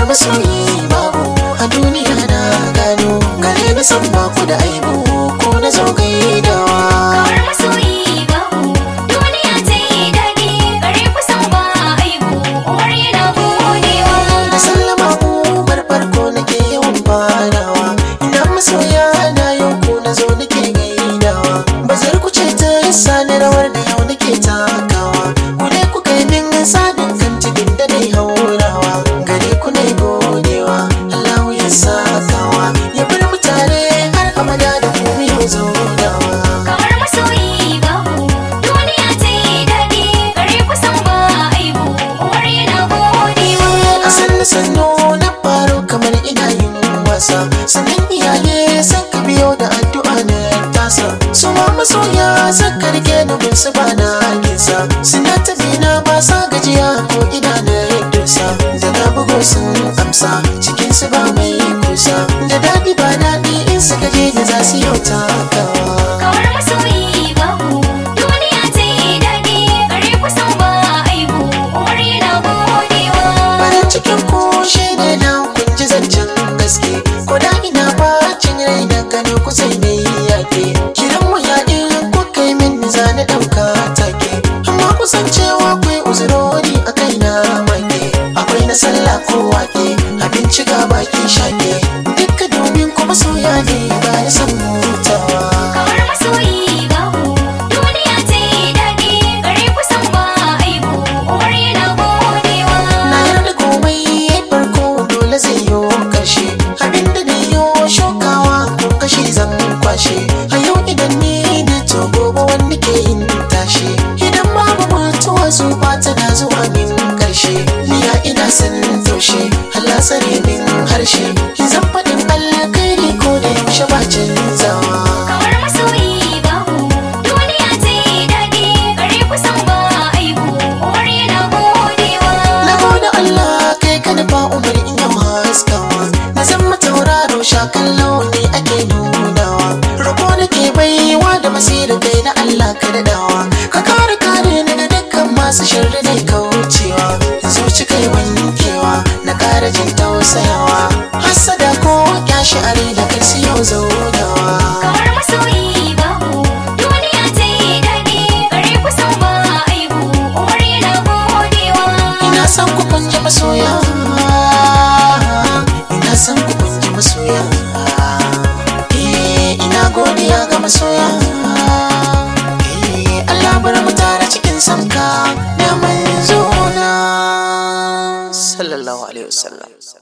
masoyi babu a duniya na gano gare na san baku da aibu ko na zo gaidawa Kawar masoyi babu duniya ta yi daɗi gare ku san ba aibu Umar yana godewa da sallama umar farko nake yawan farawa ina masoya na yau ko na zo nake gaidawa bazar ku ce ta yasa ni rawar da yau nake takawa ku ne ku kai min sadin kan cikin da dai haurawa gare ku ne godewa Allahu ya sakawa ya bar mu tare har abada da ku yau zaunawa Kawar masoyi babu duniya ta yi daɗi gare ku san ba aibu Umar yana godewa a sannu sannu na faro kamar ina yin wasa sannan iyaye san ka biyo da addu'a na tasa su ma masoya san ka rike ni bin su ba na nisa suna tafi na ba sa gajiya ko ina na dusa da na bugo sun amsa cikin su ba mai kusa da daɗi ba daɗi in su gaje da za su yau takawa Kawar masoyi babu duniya ta yi daɗi gare ku san ba aibu Umar yana godewa farin cikin ku shi ne na kun ji zancen gaske ko da ina bacin rai da gano ku sai ne yake kiran mu ya in ku kai min za na ɗauka take amma ku san cewa akwai uzurori a kai na make akwai na sallah ko wake abinci ga baki shake dukka domin kuma soya ne ba ni san hutawa Kawar masoyi babu duniya ta yi daɗi gare ku san ba aibu Umar yana godewa na yarda komai farko dole zai yi karshe abinda da yo shokawa kun kashe zan kwashe a yau idan ni da to gobe wanda ke yin tashi idan babu mutuwa su ta na zuwa min karshe niya ina san taushe Allah tsare min harshe zan faɗin Allah kai ne ko da yaushe ba canzawa Kawar masoyi babu duniya ta yi daɗi gare ku san ba aibu Umar yana godewa Na gode Allah kai ka nufa umar in yau haskawa Na zama tauraro shakan launi ake nunawa Rabo nake baiwa da basira kai na Allah ka daɗawa Ka kare kare ni da dukkan masu sharri da kaucewa Zuci kai wankewa na kara jin tausayawa Hassada ko kyashi are da kai su yau zaunawa Kawar masoyi babu duniya ta yi daɗi gare ku san ba aibu Umar yana godewa Ina son ku kun ji masoya Ina son ku kun ji masoya Eh, Ina godiya ga masoya Eh, Allah bar mu tare cikin sanka da manzo na sallallahu alaihi wasallam